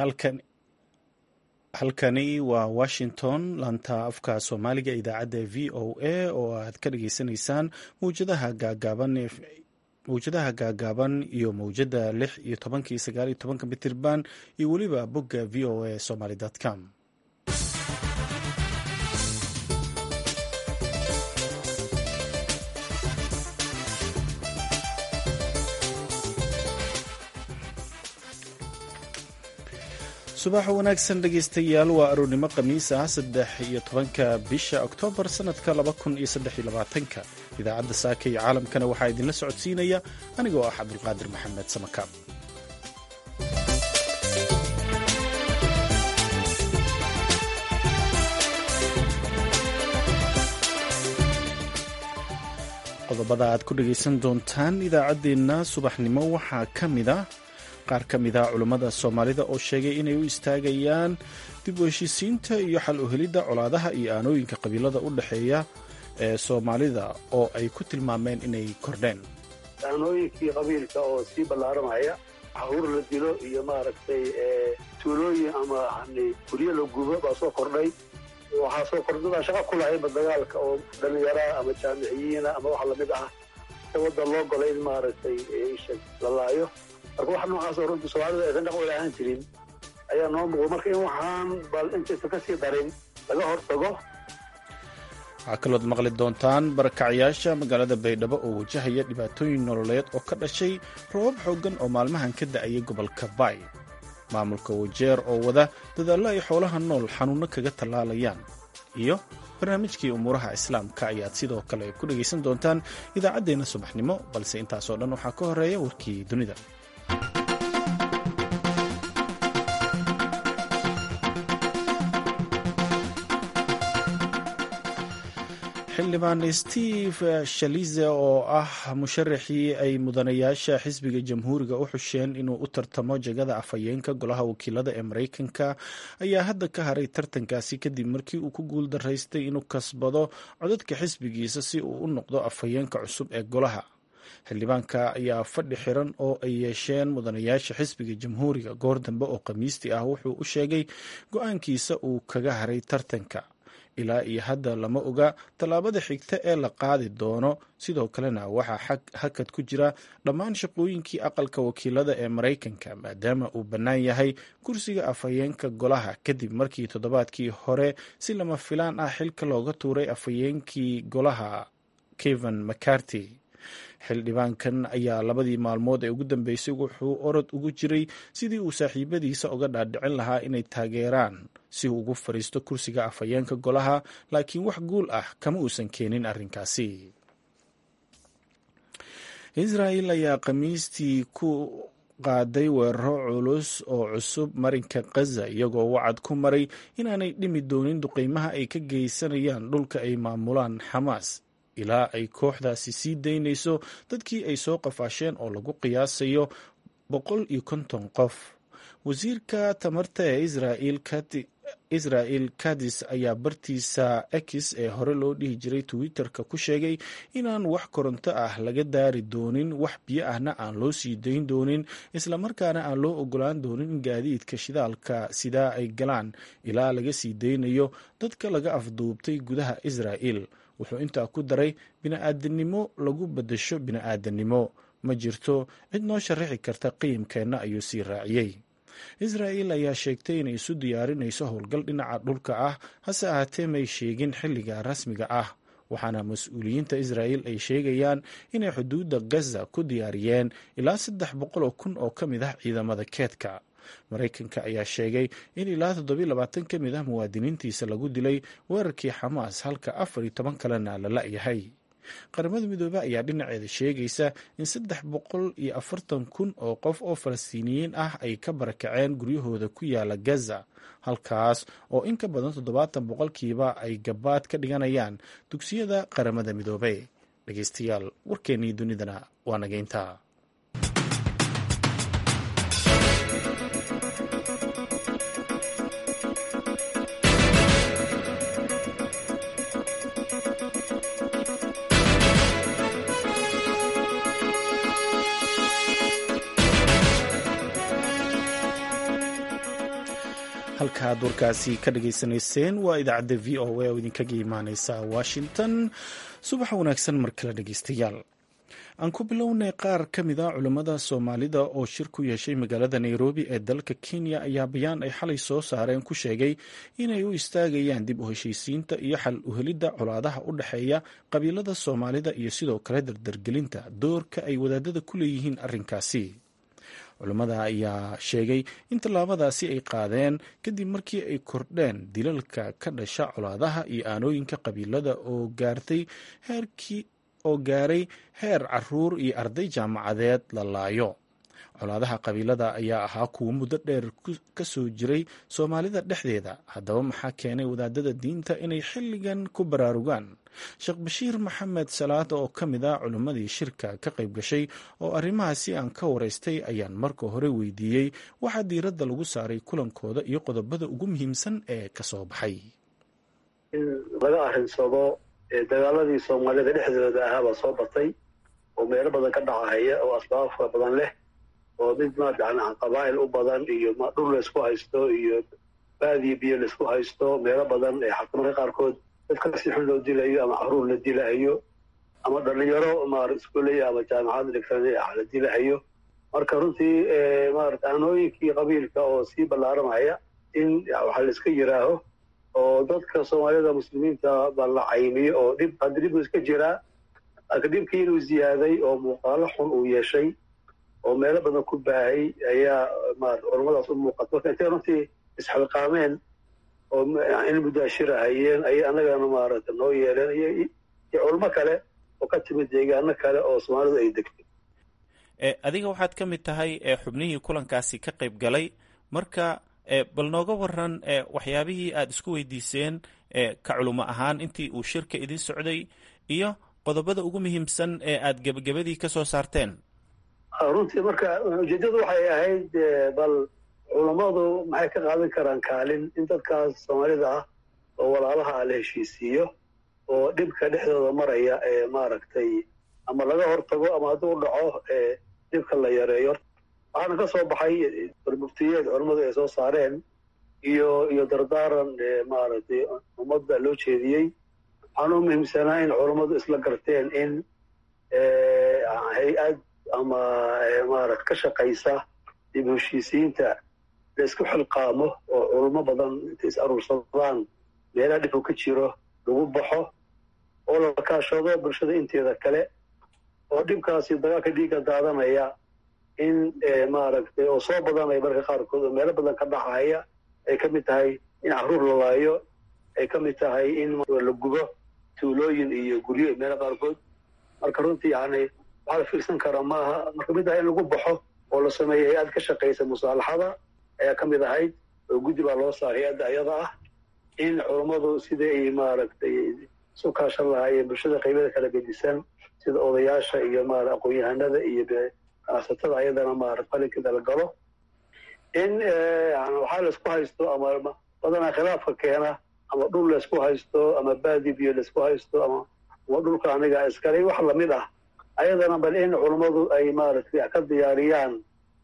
halkan halkani waa washington laanta afka soomaaliga idaacadda v o a oo aad ka dhageysanaysaan mawjadaha gaagaaban mawjadaha gaagaaban iyo mawjada lix iyo tobankii sagaal iyo tobanka mitirban iyo weliba bogga v o a somaly com subax wanaagsan dhegaystayaal waa aroornimo khamiis ah saddex iyo tobanka bisha oktoobar sanadka laba kun iyo saddex iyo labaatanka idaacadda saaka iyo caalamkana waxaa idinla socodsiinaya anigoo ah cabdulqaadir maxamed samakaab qodobada aad ku dhegaysan doontaan idaacaddeenna subaxnimo waxaa ka mid a qaar ka mid a culummada soomaalida oo sheegay inay u istaagayaan dib u heshiisiinta iyo xal u helidda colaadaha iyo aanooyinka qabiilada u dhexeeya ee soomaalida oo ay ku tilmaameen inay kordheen aanooyinkii qabiilka oo sii ballaaramaya caruur la dilo iyo maaragtay tuulooyin ama guryo la gubo baa soo kordhay waxaa soo kordhadaa shaqa ku lahayba dagaalka oo dhallinyaraa ama jaamiciyiina ama wax lamid ah waddan loo golay in maaragtay isha la laayo marka wax noocaasoo runtii soomaalida aysan dhaq wada ahaan jirin ayaa noo muuqda marka in waxaan bal intaysan ka sii darin laga hortago waxaa kalood maqli doontaan barakacyaasha magaalada baydhabo oo wajahaya dhibaatooyin nololeed oo ka dhashay roobab xooggan oo maalmahan ka da'ayay gobolka baay maamulka wajeer oo wada dadaallo ay xoolaha nool xanuunno kaga tallaalayaan iyo barnaamijkii umuuraha islaamka ayaad sidoo kale ku dhegaysan doontaan idaacaddeenna subaxnimo balse intaasoo dhan waxaa ka horeeya warkii dunida xildhibaan steve shalize oo ah musharaxii ay mudanayaasha xisbiga jamhuuriga u xusheen inuu u tartamo jagada afhayeenka golaha wakiilada ee mareykanka ayaa hadda ka haray tartankaasi kadib markii uu ku guul daraystay inuu kasbado codadka xisbigiisa si uu u noqdo afhayeenka cusub ee golaha xildhibaanka ayaa fadhi xiran oo ay yeesheen mudanayaasha xisbiga jamhuuriga goor dambe oo khamiistii ah wuxuu u sheegay go-aankiisa uu kaga haray tartanka ilaa iyo hadda lama oga tallaabada xigta ee la qaadi doono sidoo kalena waxaa hakad ku jira dhammaan shaqooyinkii aqalka wakiilada ee maraykanka maadaama uu bannaan yahay kursiga afhayeenka golaha kadib markii toddobaadkii hore si lama filaan ah xilka looga tuuray afhayeenkii golaha kevan mccarty xildhibaankan ayaa labadii maalmood ee ugu dambeysay wuxuu orod ugu jiray sidii uu saaxiibadiisa uga dhaadhicin lahaa inay taageeraan si uu ugu fadhiisto kursiga afhayeenka golaha laakiin wax guul ah kama uusan keenin arrinkaasi israel ayaa khamiistii ku qaaday weeraro culus oo cusub marinka khaza iyagoo wacad ku maray inaanay dhimi doonin duqeymaha ay ka geysanayaan dhulka ay maamulaan xamaas ilaa ay kooxdaasi sii daynayso dadkii ay soo qafaasheen oo lagu qiyaasayo boqol iyo konton qof wasiirka tamarta ee israel kadis ayaa bartiisa x ee hore loo dhihi jiray twitter-ka ku sheegay inaan wax koronto ah laga daari doonin wax biyo ahna aan loo sii dayn doonin islamarkaana aan loo ogolaan doonin in gaadiidka shidaalka sidaa ay galaan ilaa laga sii daynayo dadka laga afduubtay gudaha israel wuxuu intaa ku daray bini-aadanimo lagu badasho bini-aadanimo ma jirto cid noo sharaxi karta qiimkeenna ayuu sii raaciyey israel ayaa sheegtay inay isu diyaarinayso howlgal dhinaca dhulka ah hase ahaatee may sheegin xilliga rasmiga ah waxaana mas-uuliyiinta israel ay sheegayaan inay xuduudda gaza ku diyaariyeen ilaa saddex boqol oo kun oo ka mid ah ciidamada keedka maraykanka ayaa sheegay in ilaa toddobiy labaatan ka mid ah muwaadiniintiisa lagu dilay weerarkii xamaas halka afar iyo toban kalena la la-yahay qaramada midoobe ayaa dhinaceeda sheegaysa in saddex boqol iyo afartan kun oo qof oo falastiiniyiin ah ay ka barakaceen guryahooda ku yaala gaza halkaas oo in ka badan toddobaatan boqolkiiba ay gabaad ka dhiganayaan dugsiyada qaramada midoobe dhegeystayaal warkeennii dunidana waa nageynta halkaaad warkaasi ka dhagaysanayseen waa idaacadda v o a oo idinkaga imaaneysa washington subaxa wanaagsan mar kale dhegeystayaal aan ku bilownay qaar ka mid a culammada soomaalida oo shir ku yeeshay magaalada nairobi ee dalka kenya ayaa bayaan ay xalay soo saareen ku sheegay inay u istaagayaan dib u heshiisiinta iyo xal uhelidda colaadaha u dhexeeya qabiilada soomaalida iyo sidoo kale dardargelinta doorka ay wadaadada ku leeyihiin arrinkaasi culammada ayaa sheegay in tallaabadaasi ay qaadeen kadib markii ay kordheen dilalka ka dhasha colaadaha iyo aanooyinka qabiilada oo gaartay heerkii oo gaaray heer caruur iyo arday jaamacadeed la laayo colaadaha qabiilada ayaa ahaa kuwo muddo dheer ka soo jiray soomaalida dhexdeeda haddaba maxaa keenay wadaadada diinta inay xilligan ku baraarugaan sheekh bashiir maxamed salaada oo ka mid ah culimmadii shirka ka qayb gashay oo arrimahaasi aan ka waraystay ayaan marka hore weydiiyey waxaa diiradda lagu saaray kulankooda iyo qodobada ugu muhiimsan ee ka soo baxay in laga arrinsado dagaaladii soomaalida dhexdooda ahaabaa soo batay oo meelo badan ka dhacahaya oo asbaabka badan leh oo mid maadana qabaa'il u badan iyo dhul laysku haysto iyo baadiyo biyo laysku haysto meelo badan ee xakumarka qaarkood dadka si xun loo dilayo ama caruur la dilahayo ama dhalinyaro maara iskuolaya ama jaamacad dhigtan la dilahayo marka runtii maarata aanooyinkii qabiilka oo sii ballaaramaya in waxaa la iska yiraaho oo dadka soomaalida muslimiinta ba la caymiyo oo dhib hadda dhib iska jiraa laakiin dhibkii inuu ziyaaday oo muuqaalo xun uu yeeshay oo meelo badan ku baahay ayaa maarata culammadaas u muuqata marka intay runtii isxilqaameen oo in mudaashirahayeen ayay annagana maarata noo yeeleen iyo culmo kale oo ka timid deegaano kale oo soomaalidu ay degtay adiga waxaad ka mid tahay xubnihii kulankaasi ka qayb galay marka bal nooga waran waxyaabihii aada isku weydiiseen ka culimo ahaan intii uu shirka idin socday iyo qodobada ugu muhiimsan ee aada gebagabadii ka soo saarteen runtii marka ujeeddadu waxay ahayd bal culammadu maxay ka qaadan karaan kaalin in dadkaas soomaalida ah oo walaalaha ah la heshiisiiyo oo dhibka dhexdooda maraya ee maaragtay ama laga hortago ama hadduu dhaco dhibka la yareeyo waxaana ka soo baxay muftiyeed culammadu ay soo saareen iyo iyo dardaaran maaragtay ummadda loo jeediyey waxaana u muhiimsanaa in culammadu isla garteen in hay-ad ama maarata ka shaqaysa dib heshiisiinta la isku xilqaamo oo culamo badan intay is aruursadaan meelaha dhibku ka jiro lagu baxo oo la kaashado bulshada inteeda kale oo dhibkaasi dagaalka dhiigga daadanaya in maaragtay oo soo badanaya marka qaarkood oo meelo badan ka dhacaya ay ka mid tahay in caruur la laayo ay ka mid tahay in la gubo tuulooyin iyo guryo meelo qaarkood marka runtii yani waxaa la fiirsan karaa maaha marka mid ah in lagu baxo oo la sameeyo hay-ad ka shaqaysa musaalaxada ayaa ka mid ahayd oo guddi baa loo saaray hay-adda ayada ah in culammadu sidai ay maaragtay isu kaashan lahaayeen bulshada qaybada kala gedisan sida odayaasha iyo maara aqoon-yahanada iyo ganacsatada ayadana maarata qalinkeeda la galo in waxaa laysku haysto ama badanaa khilaafka keena ama dhul laysku haysto ama baadi biyo laysku haysto ama ama dhulka aniga iskale wax lamid ah ayadana bal in culammadu ay maaragtay ka diyaariyaan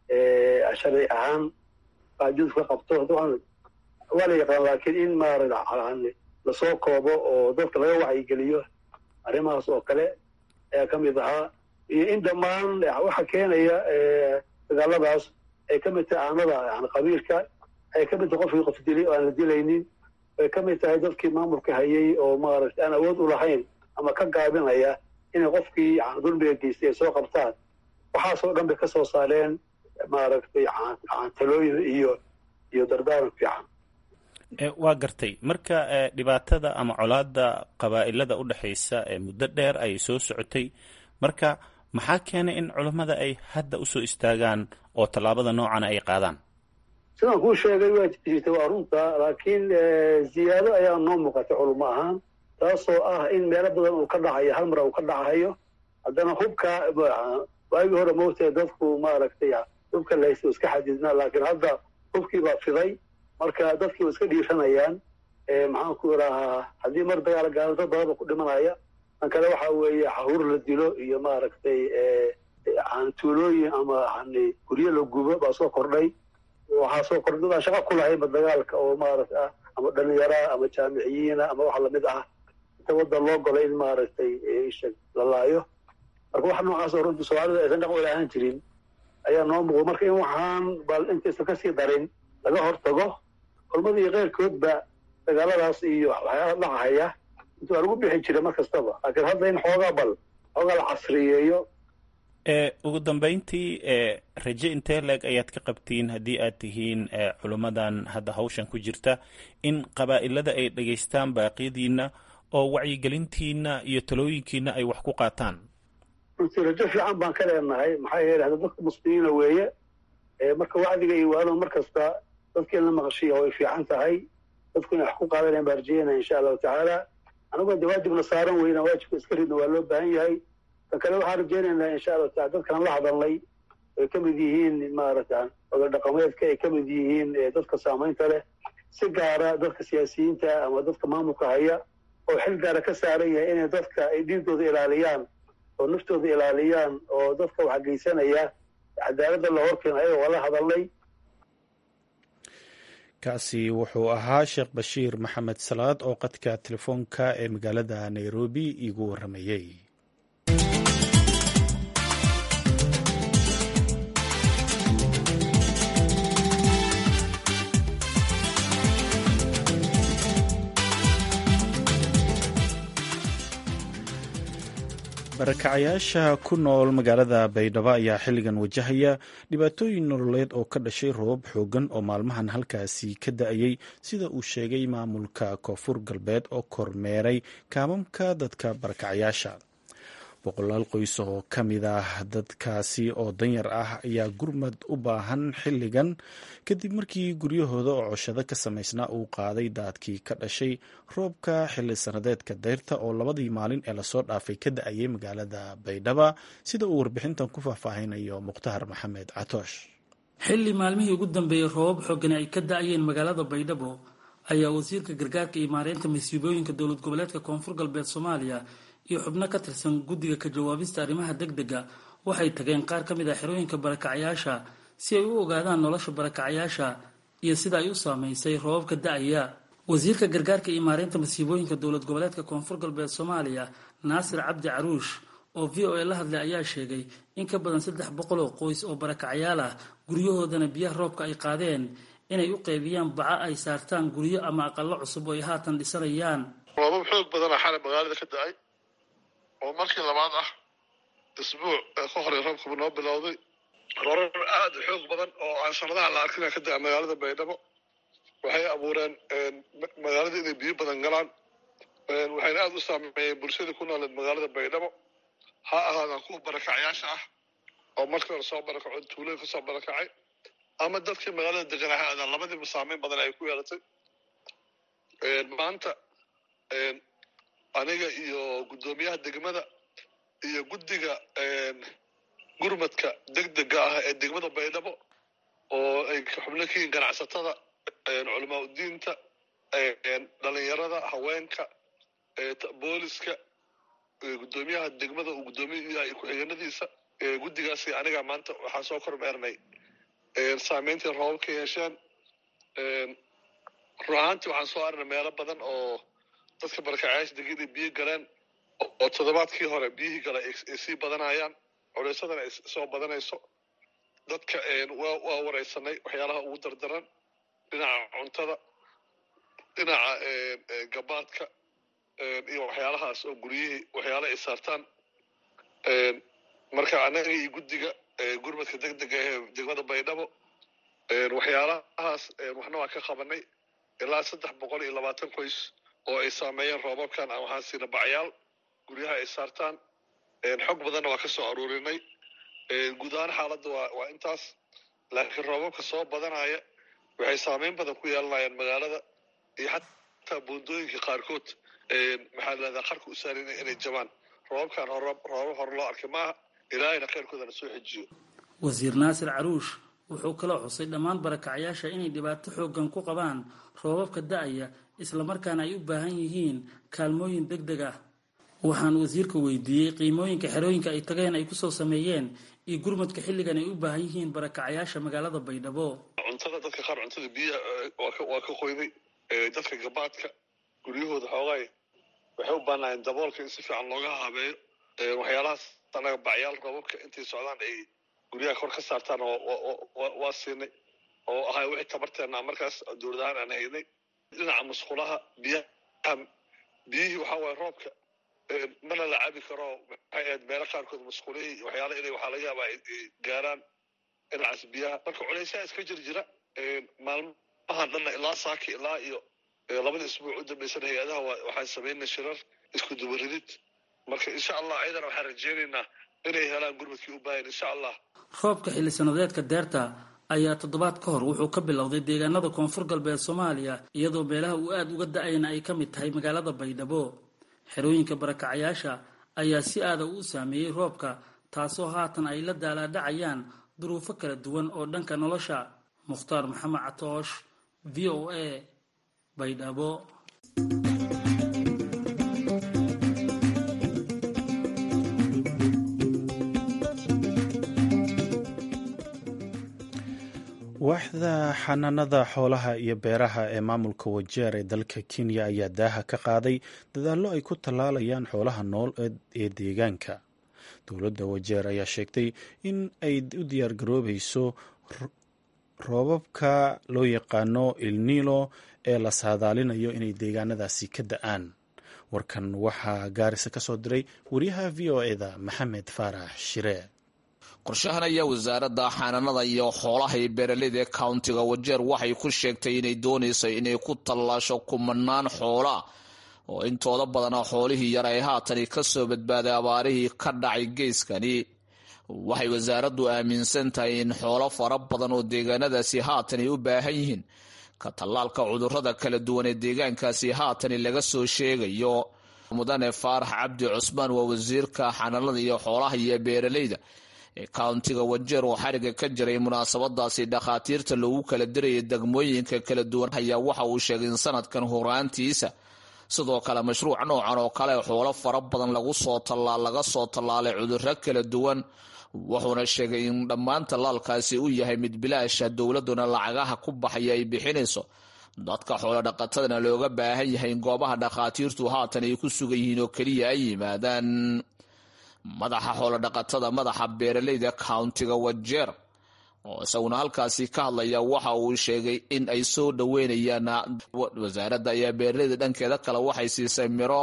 sharci ahaan qaajud ka qabto waa la yaqaan laakiin in maarata lasoo koobo oo dadka laga wacyigeliyo arrimahaas oo kale ayaa ka mid ahaa iyo in dhammaan waxa keenaya dagaaladaas ay ka mid tahay aanada yani qabiilka ay ka mid tahay qofkii qof dilay oo aan la dilaynin ay ka mid tahay dadkii maamulka hayay oo maaragtay aan awood u lahayn ama ka gaabinaya inay qofkii yani dulmiga geystay ay soo qabtaan waxaasoo dhan bay ka soo saareen maaragtay talooyin iyo iyo dardaaran fiican waa gartay marka dhibaatada ama colaada qabaa'ilada u dhexaysa ee muddo dheer ayay soo socotay marka maxaa keenay in culammada ay hadda usoo istaagaan oo tallaabada noocana ay qaadaan sidaan kuu sheegay waa jirta waa runta laakiin ziyaado ayaa noo muuqatay culamo ahaan taasoo ah in meelo badan uu ka dhacayo hal mar uu ka dhacayo haddana hubka waagii hore moogtae dadku maaragtay hubka lahaysta iska xadidnaa laakiin hadda hubkii baa fiday marka dadkii waa iska dhiiranayaan maxaan ku idhahaa haddii mar dagaala gaalo dad badan ba ku dhimanaya tan kale waxa weeye xahuur la dilo iyo maaragtay tuulooyin ama guryo la gubo baa soo kordhay waxaa soo kordhadaan shaqa ku lahayba dagaalka oo maaragta ah ama dhalinyaraa ama jaamiciyiina ama wax lamid ah inta waddan loo golay in maaragtay isha la laayo marka wax noocaas oo runtii soomaalida aysan dhaqan wala ahaan jirin ayaa noo muuqda marka in waxaan bal intaysan kasii darin laga hortago culmada iyo keyrkoodba dagaaladaas iyo waxyaala dhacahaya inta waa lagu bixi jiray mar kastaba laakiin hadda in xoogaa bal xoogaa la casriyeeyo ugu dambeyntii raje intee leeg ayaad ka qabtiin haddii aad tihiin culummadan hadda hawshan ku jirta in qabaa'ilada ay dhegaystaan baaqyadiina oo wacyigelintiina iyo talooyinkiina ay wax ku qaataan runtii rajo fiican baan ka leenahay maxaa yeele hadda dadka muslimiina weeye marka wacdiga iyo waalo mar kasta dadkii la maqashiya way fiican tahay dadku inay wax ku qaadanayan baan rajeynaya insha allahu tacaala anagoo de waajibna saaran weyna waajibka iska ridna waa loo baahan yahay tan kale waxaan rajeynaynaa insha allahu taala dadkaan la hadalnay ay ka mid yihiin maaragta oda dhaqameedka ay ka mid yihiin dadka saamaynta leh si gaara dadka siyaasiyiinta ama dadka maamulka haya oo xil gaara ka saaran yahay inay dadka ay dhiigooda ilaaliyaan oo naftooda ilaaliyaan oo dadka wax geysanaya cadaaladda la horkeena ayaga waa la hadalnay kaasi wuxuu ahaa sheekh bashiir maxamed salaad oo qadka telefoonka ee magaalada nairobi iigu waramayey barakacayaasha ku nool magaalada baydhabo ayaa xilligan wajahaya dhibaatooyin nololeed oo ka dhashay roobab xoogan oo maalmahan halkaasi ka da-ayay sida uu sheegay maamulka koonfur galbeed oo kormeeray kaamamka dadka barakacayaasha boqolaal qoys oo ka mid ah dadkaasi oo danyar ah ayaa gurmad u baahan xilligan kadib markii guryahooda oo coshado ka samaysnaa uu qaaday daadkii ka dhashay roobka xilli sanadeedka dayrta oo labadii maalin ee lasoo dhaafay ka da-ayay magaalada baydhaba sida uu warbixintan ku faahfaahinayo mukhtaar maxamed catoosh xilli maalmihii ugu dambeeyey roobab xoogani ay ka da-ayeen magaalada baydhabo ayaa wasiirka gargaarka iyo maareynta masiibooyinka dowlad goboleedka koonfur galbeed soomaaliya iyo xubno ka tirsan guddiga ka jawaabista arrimaha deg dega waxay tageen qaar ka mid ah xerooyinka barakacayaasha si ay u ogaadaan nolosha barakacayaasha iyo sida ay u saameysay roobabka da-aya wasiirka gargaarka iyo maareynta masiibooyinka dowlad goboleedka koonfur galbeed soomaaliya naasir cabdi caruush oo v o a la hadlay ayaa sheegay in ka badan saddex boqol oo qoys oo barakacayaal ah guryahoodana biyaha roobka ay qaadeen inay u qaybiyaan baca ay saartaan guryo ama aqalo cusub oo ay haatan dhisanayaan roobab xoog badana xalay magaalada ka da-ay oo markii labaad ah isbuuc ee ka horey roobkaba noo bilowday rorar aad u xoog badan oo aan sanadaha la arkina ka da-a magaalada baydhabo waxay abuureen magaalada inay biyo badan galaan waxayna aada u saameeyeen bulshada ku nooleed magaalada baydhabo ha ahaadaan kuwa barakacyaasha ah oo markii hore soo barakaco tuulooyin kasoo barakacay ama dadkii magaalada deganaa ha aadaan labadiiba saameyn badan ay ku yeelatay maanta aniga iyo guddoomiyaha degmada iyo guddiga gurmadka degdega ah ee degmada baydhabo oo ay xubno ka yihiin ganacsatada culamaa udiinta dhalinyarada haweenka booliska guddoomiyaha degmada uu guddoomiyaha ku-xigeenadiisa guddigaasi aniga maanta waxaa soo kormeernay saameyntii roobab ka yeesheen run ahaantii waxaan soo arnay meelo badan oo dadka barakacayaasha degin ay biyo galeen oo toddobaadkii hore biyihii gale ay sii badanayaan culeysadana ay soo badanayso dadka waa wareysanay waxyaalaha ugu dardaran dhinaca cuntada dhinaca gabaadka iyo waxyaalahaas oo guryihii waxyaala ay saartaan marka annaga iyo guddiga gurmadka degdega ee degmada baydhabo waxyaalahaas waxna waa ka qabanay ilaa saddex boqol iyo labaatan qoys oo ay saameeyeen roobabkan aan waxaan siina bacyaal guryaha ay saartaan xog badanna waa ka soo aruurinay guud ahaan xaaladda waa waa intaas laakiin roobabka soo badanaya waxay saameyn badan ku yeelanayaan magaalada iyo xataa buundooyinka qaarkood maxaa lahahdaa qarka u saarin inay jabaan roobabkan roobab hore loo arkay maaha ilaahayna khayrkoodana soo xejiyo wasiir naasir caruush wuxuu kaloo xusay dhammaan barakacyaasha inay dhibaato xoogan ku qabaan roobabka da-aya islamarkaana ay u baahan yihiin kaalmooyin deg deg ah waxaan wasiirka weydiiyey qiimooyinka xerooyinka ay tageen ay kusoo sameeyeen iyo gurmadka xilligan ay u baahan yihiin barakacyaasha magaalada baydhabo cuntada dadka qaar cuntada biyaha waa ka qoyday dadka gabaadka guryahooda xoogaay waxay u baanaayeen daboolka in si fiican looga habeeyo waxyaalahaas anaga bacyaal roobabka intay socdaan ay guryaha kor ka saartaan waa siinay oo ahay wixii tabarteena markaas dowlad ahaan aan haynay dhinaca musqulaha biyaha biyihii waxaa waaye roobka mana la cabi karo maxay ahayd meelo qaarkood musqulihii waxyaala inay waxaa laga yaabaa ay gaaraan dhinacaas biyaha marka culaysaha iska jir jira maalmahan dhanna ilaa saaki ilaa iyo labada isbuuc u dambaysan hay-adaha waxaan samaynay shirar isku dubaridid marka insha allah ciidana waxaan rajeynaynaa inay helaan gurmadkii u baahan insha allah roobka xilli sanadeedka deerta ayaa toddobaad ka hor wuxuu ka bilowday deegaanada koonfur galbeed soomaaliya iyadoo meelaha uu aada uga da-ayna ay ka mid tahay magaalada baydhabo xerooyinka barakacayaasha ayaa si aada u saameeyey roobka taasoo haatan ay la daalaadhacayaan duruufo kala duwan oo dhanka nolosha mukhtaar maxamed catoosh v o a baydhabo waaxda xanaanada xoolaha iyo beeraha ee maamulka wajeer ee dalka kenya ayaa daaha ka qaaday dadaallo ay ku tallaalayaan xoolaha nool ee deegaanka dowladda wajeer ayaa sheegtay in ay u diyaargaroobayso roobabka loo yaqaano ilnilo ee la saadaalinayo inay deegaanadaasi ka da-aan warkan waxaa gaarisa ka soo diray wariyaha v o eda maxamed faarax shiree qorshahan ayaa wasaaradda xanaanada iyo xoolaha iyo beeraleyda ee countiga wajeer waxay ku sheegtay inay doonayso inay ku tallaasho kumanaan xoolaa oo intooda badana xoolihii yar ay haatani kasoo badbaaday abaarihii ka dhacay geeskani waxay wasaaraddu aaminsan tahay in xoolo fara badan oo deegaanadaasi haatan ay u baahan yihiin ka tallaalka cudurrada kala duwan ee deegaankaasi haatani laga soo sheegayo mudane faarax cabdi cusmaan waa wasiirka xanaanada iyo xoolaha iyo beeraleyda ee countiga wajeer oo xariga ka jiray munaasabadaasi dhakhaatiirta loogu kala dirayay degmooyinka kala duwan ayaa waxa uu sheegay in sanadkan horaantiisa sidoo kale mashruuc noocan oo kale xoolo fara badan lagu soo tallaa laga soo tallaalay cudurro kala duwan wuxuuna sheegay in dhammaan tallaalkaasi uu yahay mid bilaasha dowladuna lacagaha ku baxaya ay bixinayso dadka xoolo dhaqatadana looga baahan yahay in goobaha dhakhaatiirtu haatan ay ku sugan yihiin oo keliya ay yimaadaan madaxa xoolo dhaqatada madaxa beeraleyda countiga wajeer oo isaguna halkaasi ka hadlaya waxa uu sheegay in ay soo dhaweynayaan wasaaradda ayaa beeraleyda dhankeeda kale waxay siisay miro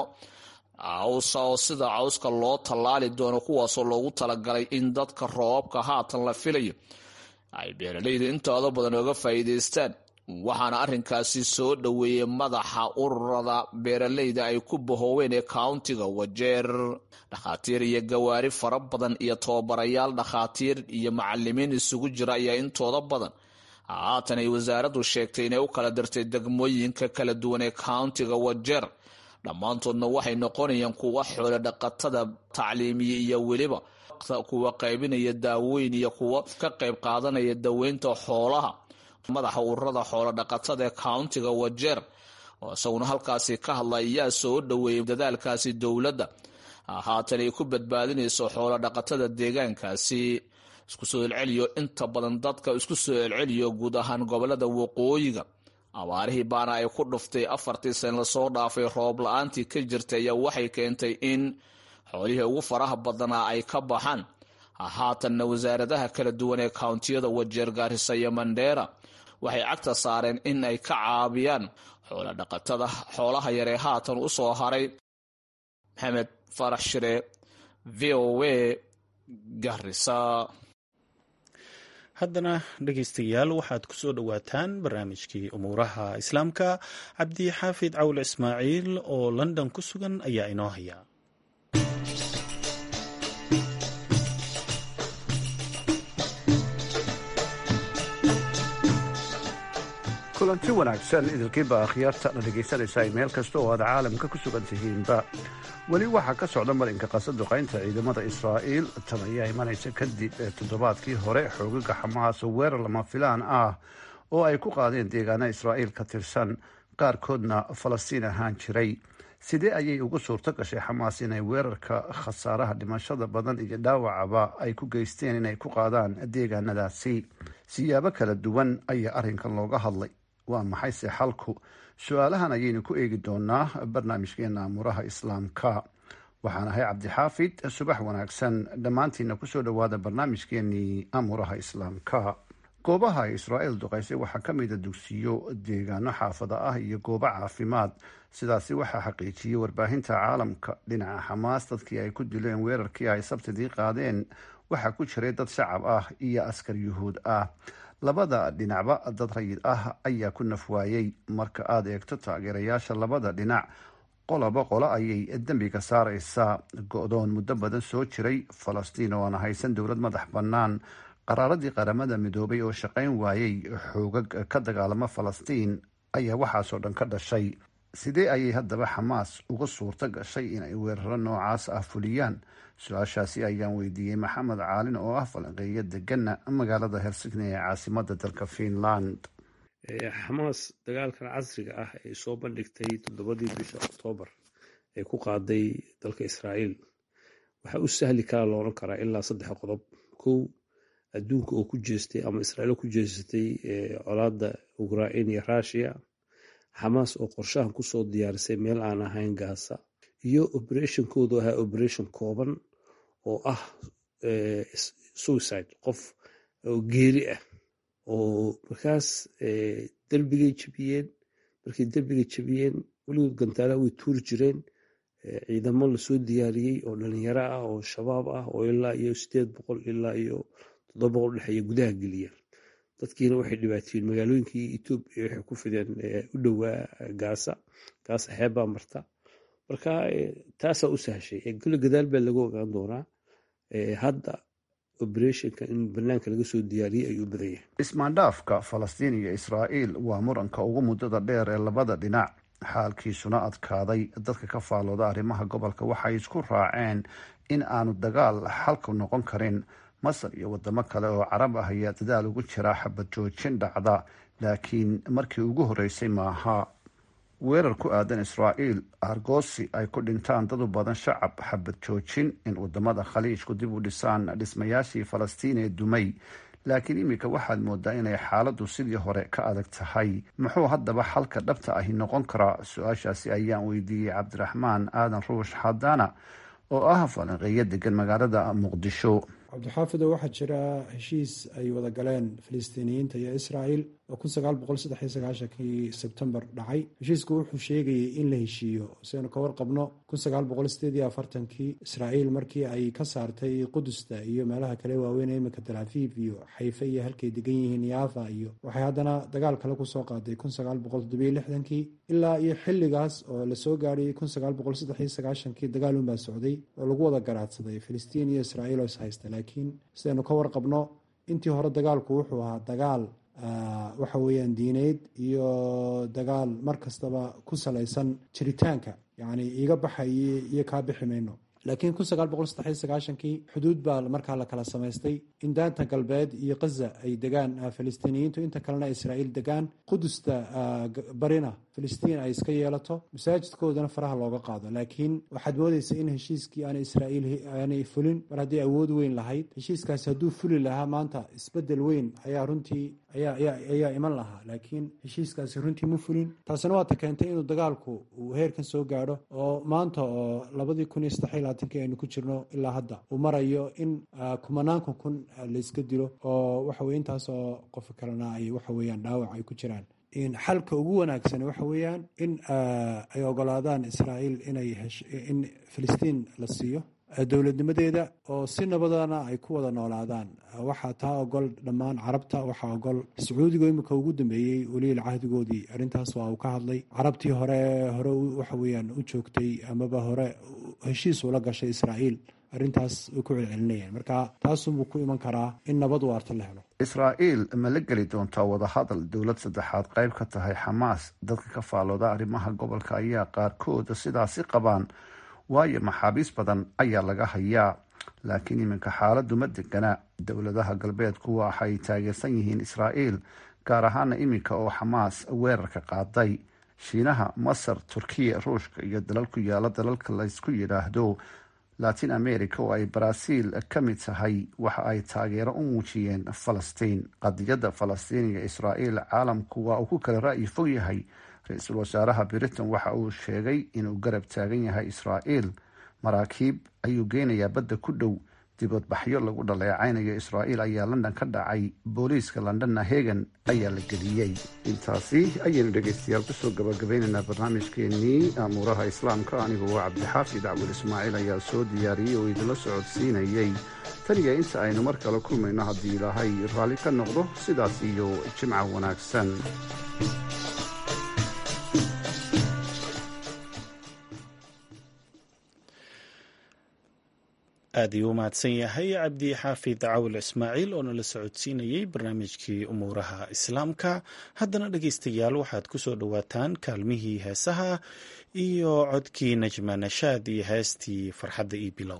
cawsa oo sida cawska loo tallaali doono kuwaasoo loogu talagalay in dadka roobabka haatan la filayo ay beeraleydu intooda badan oga faa'iidaystaan waxaana arrinkaasi soo dhoweeyey madaxa ururada beeraleyda ay ku bahooween ee countiga wajeer dhakhaatiir iyo gawaari fara badan iyo tababarayaal dhakhaatiir iyo macalimiin isugu jira ayaa intooda badan haatan ay wasaaraddu sheegtay inay u kala dirtay degmooyinka kala duwan ee countiga wajeer dhammaantoodna waxay noqonayaan kuwa xoolo dhaqatada tacliimiya iyo weliba kuwa qaybinaya daawooyin iyo kuwa ka qayb qaadanaya daweynta xoolaha madaxa ururada xoolo dhaqatada ee countiga wajeer oo isaguna halkaasi ka hadla ayaa soo dhoweeyey dadaalkaasi dowladda haatan ay ku badbaadinayso xoolo dhaqatada deegaankaasi isku soo celceliyo inta badan dadka isku soo celceliyo guud ahaan gobolada waqooyiga abaarihii baana ay ku dhuftay afartii san lasoo dhaafay roob la-aantii ka jirtay ayaa waxay keentay in xoolihii ugu faraha badanaa ay ka baxaan haatanna wasaaradaha kala duwan ee kountiyada wajeer gaarisa iyo mandheera waxay cagta saareen in ay ka caabiyaan xoolo dhaqatada xoolaha yaree haatan u soo haray maxamed farax shire v o a garisa haddana dhegaystayaal waxaad ku soo dhowaataan barnaamijkii umuuraha islaamka cabdi xaafid cawl ismaaciil oo london ku sugan ayaa inoo haya kulanti wanaagsan idilkiiba akhyaarta la dhegaysanaysaa meel kasta oo aad caalamka ku sugan tihiinba weli waxaa ka socda marinka qasaduqaynta ciidamada israa'iil tan ayaa imanaysa kadib toddobaadkii hore xoogaga xamaas oo weerar lama filaan ah oo ay ku qaadeen deegaana israa'iil ka tirsan qaarkoodna falastiin ahaan jiray sidee ayay ugu suurto gashay xamaas inay weerarka khasaaraha dhimashada badan iyo dhaawacaba ay ku geysteen inay ku qaadaan deegaanadaasi siyaabo kala duwan ayaa arrinkan looga hadlay waa maxayse xalku su-aalahan ayaynu ku eegi doonaa barnaamijkeena amuuraha islaamka waxaan ahay cabdixaafid subax wanaagsan dhammaantiina kusoo dhowaada barnaamijkeenii amuuraha islaamka goobaha ay israa'iil duqaysay waxaa ka mida dugsiyo deegaano xaafada ah iyo goobo caafimaad sidaasi waxaa xaqiijiyey warbaahinta caalamka dhinaca xamaas dadkii ay ku dileen weerarkii ay sabtidii qaadeen waxaa ku jiray dad shacab ah iyo askar yuhuud ah labada dhinacba dad rayid ah ayaa ku nafwaayey marka aada eegto taageerayaasha labada dhinac qoloba qolo ayay dembiga saareysaa go-doon muddo badan soo jiray falastiin oo aan haysan dowlad madax bannaan qaraaradii qaramada midoobay oo shaqayn waayey xoogag ka dagaalamo falastiin ayaa waxaasoo dhan ka dhashay sidee ayay haddaba xamaas uga suurto gashay inay weeraro noocaas ah fuliyaan su-aashaasi ayaan weydiiyey maxamed caalin oo ah falanqeeyo degana magaalada helsigni ee caasimada dalka finland xamaas dagaalkan casriga ah ee soo bandhigtay toddobadii bisha oktoobar ee ku qaaday dalka israa'iil waxaa u sahli karaa la odhan karaa ilaa saddex qodob kow adduunka oo ku jeestay ama israa'iil ku jeesatay colaadda ukrain iyo rushiya xamaas oo qorshahan kusoo diyaarisay meel aan ahayn gaasa iyo operationkoodu ahaa operation kooban oo ah suicide qof oo geeri ah oo markaas derbigay jebiyeen markay derbiga jebiyeen weligood gantaalaha way tuuri jireen ciidamo lasoo diyaariyey oo dhalinyaro ah oo shabaab ah oo ilaa iyo sideed boqol ilaa iyo toddoba boqol dhexeeya gudaha geliya dadkiina waxay dhibaateeyeen magaalooyinkii etoobiya waxay ku fideen u dhowaa gaasa gaasa xeebbaa marta marka taasaa u sahashay kule gadaal baa lagu ogaan doonaa hadda operationka in banaanka laga soo diyaariyey ayuu badan yahay ismaandhaafka falastiin iyo israa'iil waa muranka ugu muddada dheer ee labada dhinac xaalkiisuna adkaaday dadka ka faalooda arrimaha gobolka waxay isku raaceen in aanu dagaal xalku noqon karin masar iyo wadamo kale oo carab ah ayaa dadaal ugu jira xabad joojin dhacda laakiin markii ugu horreysay maaha weerar ku aadan israa'iil argoosi ay ku dhintaan dad u badan shacab xabad joojin in wadamada khaliijku dib u dhisaan dhismayaashii falastiin ee dumay laakiin iminka waxaad moodaa inay xaaladdu sidii hore ka adag tahay muxuu haddaba xalka dhabta ahi noqon karaa su-aashaasi ayaan weydiiyey cabdiraxmaan aadan ruush xadaana oo ah falanqeeyo degan magaalada muqdisho cabdixaafido waxaa jira heshiis ay wada galeen filistiiniyiinta iyo israa'il oo kun sagaal boqol saddex iyo sagaashankii sebtembar dhacay heshiisku wuxuu sheegayay in la heshiiyo siaynu ka warqabno kun sagaal boqol sideed iyo afartankii israa'iil markii ay ka saartay qudusta iyo meelaha kale waaweyn ee iminka talaafiif iyo xayfe iyo halkay degan yihiin yaafa iyo waxay haddana dagaal kale kusoo qaaday kun sagaal boqol toddobiyo lixdankii ilaa iyo xilligaas oo lasoo gaarayay kun sagaal boqol saddex iyo sagaashankii dagaal unbaa socday oo lagu wada garaadsaday filistiin iyo israa'iil oo is haysta laakiin sidaynu ka warqabno intii hore dagaalku wuxuu ahaa dagaal waxa weeyaan diineyd iyo dagaal mar kastaba ku salaysan jiritaanka yacni iga baxaye iyo kaa bixi mayno laakiin kun sagaal boqol saddex iyo sagaashankii xuduud baa markaa la kala samaystay in daanta galbeed iyo khaza ay degaan filistiiniyiintu inta kalena israa'iil degaan qudusta barina filistiin ay iska yeelato masaajidkoodana faraha looga qaado laakiin waxaad moodeysa in heshiiskii aana israa'iil aanay fulin mar hadday awood weyn lahayd heshiiskaasi hadduu fuli lahaa maanta isbedel weyn ayaa runtii ayaa iman lahaa laakiin heshiiskaasi runtii ma fulin taasina waata keentay inuu dagaalku uu heerkan soo gaadho oo maanta oo labadii kun iyo saddex iyo labaatanki aynu ku jirno ilaa hadda uu marayo in kumanaanka kun layska dilo oo waxa weye intaas oo qof kalena ay waxa weeyaan dhaawac ay ku jiraan xalka ugu wanaagsan waxa weeyaan in ay ogolaadaan israa'iil inay in filistiin la siiyo dowladnimadeeda oo si nabadana ay ku wada noolaadaan waxaa taa ogol dhammaan carabta waxaa ogol sacuudiga imika ugu dambeeyey weliil cahdigoodii arrintaas waa uu ka hadlay carabtii hore hore waxa weeyaan u joogtay amaba hore heshiis ula gashay israa'iil arrintaas way ku celcelinayaan marka taasunbuu ku iman karaa in nabad waarta la helo israa'iil ma la geli doontaa wadahadal dowlad saddexaad qayb ka tahay xamaas dadka ka faalooda arrimaha gobolka ayaa qaarkooda sidaasi qabaan waayo maxaabiis badan ayaa laga hayaa laakiin iminka xaaladdu ma degana dowladaha galbeedku waxay taageersan yihiin israa'iil gaar ahaana iminka oo xamaas weerarka qaaday shiinaha masar turkiya ruushka iyo dalal ku yaala dalalka laysku yidhaahdo latin america oo ay baraaziil ka mid tahay waxa ay taageero u muujiyeen falastiin qadiyadda falastiiniga israa'iil caalamku waa uu ku kala ra'yi fog yahay ra-iisul wasaaraha britain waxa uu sheegay inuu garab taagan yahay israa'iil maraakiib ayuu geynayaa badda ku dhow dibadbaxyo lagu dhaleecaynayo israa'iil ayaa london ka dhacay booliiska londonna hegan ayaa la geliyey intaasi ayaynu dhegaystayaal kusoo gabagabaynaynaa barnaamijkeenii amuuraha islaamka anigoo cabdixaafid dacwal ismaaciil ayaa soo diyaariyey oo idinla socodsiinayey taniya inta aynu mar kale kulmayno haddii ilaahay raalli ka noqdo sidaas iyo jimca wanaagsan aad ayuu u mahadsan yahay cabdi xaafid cawil ismaaciil oo nala socodsiinayey barnaamijkii umuuraha islaamka haddana dhegaystayaal waxaad ku soo dhowaataan kaalmihii heesaha iyo codkii najma nashaad iyo heestii farxadda iyo bilow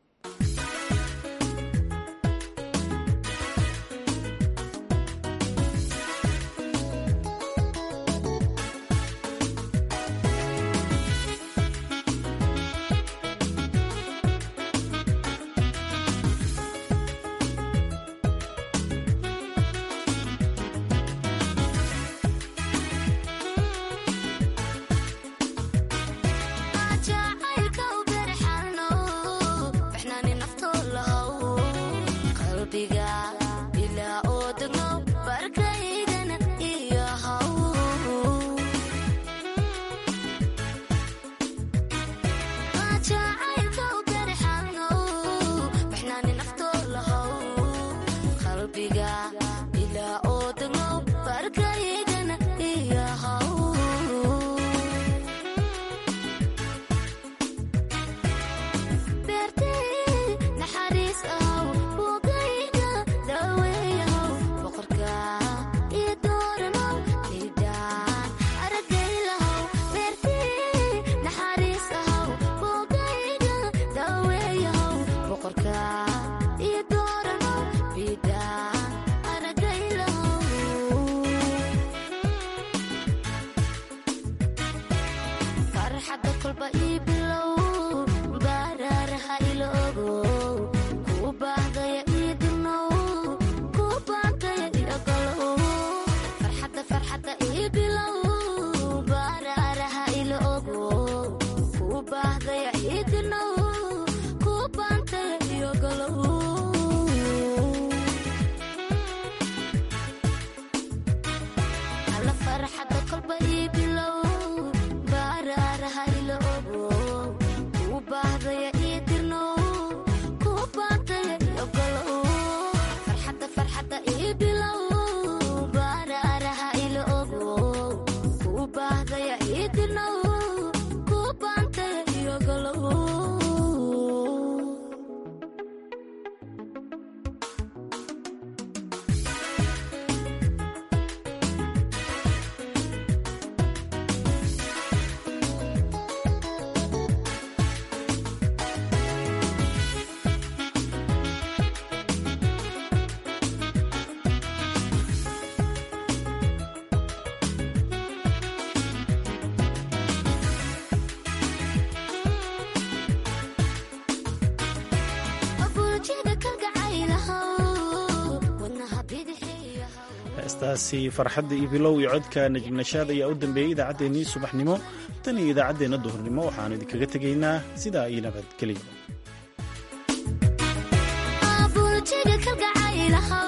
heestaasi farxadda iyo bilow iyo codka najibnashaad ayaa u dambeeyey idaacaddeenii subaxnimo tan iyo idaacaddeenna duhurnimo waxaanu idinkaga tegaynaa sidaa iyo nabadgelyo